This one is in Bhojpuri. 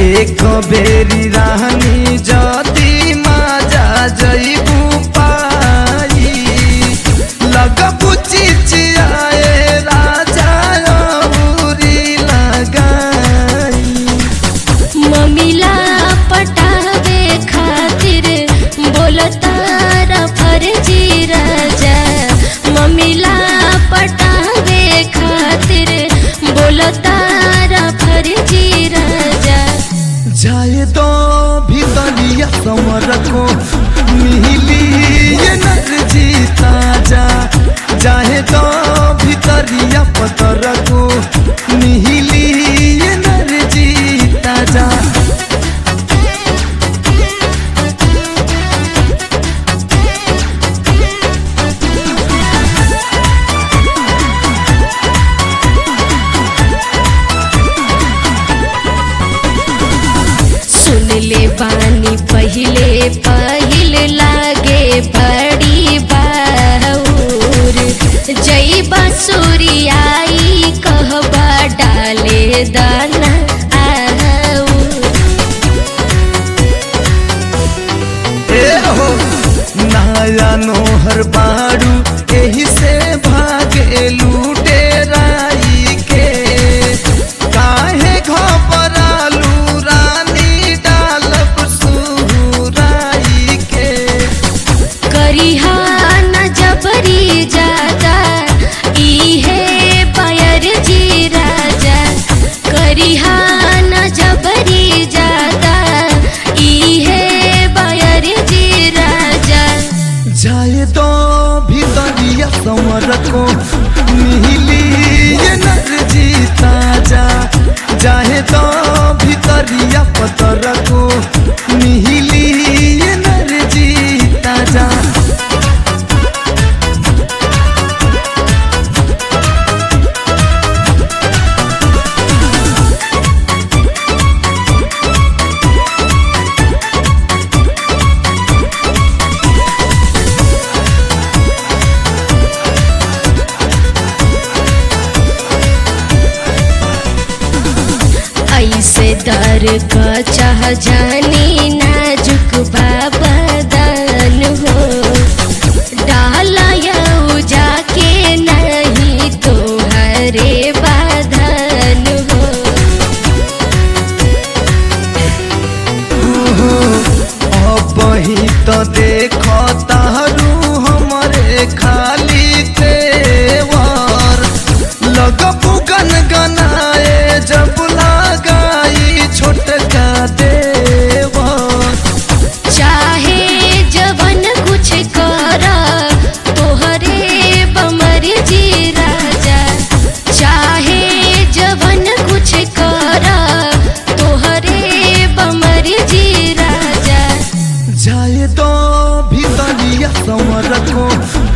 एक बेरी रानी जदी माजा जईबू पाई लगबू चिचियाए राजा अउरी लगाई ममिला पटावे खातिर बोलतारा फर्जी राजा ममिला पटावे खातिर बोलतारा फर्जी राजा जाए तो भीतरिया समर को मिली ये नर जीता जा जाए तो भीतरिया पतर को मिली ये नर जीता जा सुन ले बानी पहिले पहिल लागे बड़ी बाउर जई बसुरियाई कहबा डाले दाना आउर ए हो नया नोहर बारू एही से भागे लूटे राई के काहे घबरालू रानी डालब सुराई के करिहा न जबरी जादा इहे पायर जी राजा करिहा न जबरी जादा इहे बायर जी राजा जाए तो भीतरिया समर को मिली ये नर जीता जा जाए तो भीतरिया पतर को मिली ये नर जीता जा ऐसे दर का चाह जानी नाजुक बाबा दान हो डाला यऊ जाके नहीं तो हरे बाधन हो अबही तो देख तारू हमरे खाली तेवर लगबू गन गनाए जब लगाई छोटका देवर चाहे जवन कुछ कर तोहरे बमर जी राजा चाहे जवन कुछ कर तोहरे बमर जी राजा जाए तो भीतरिया समर को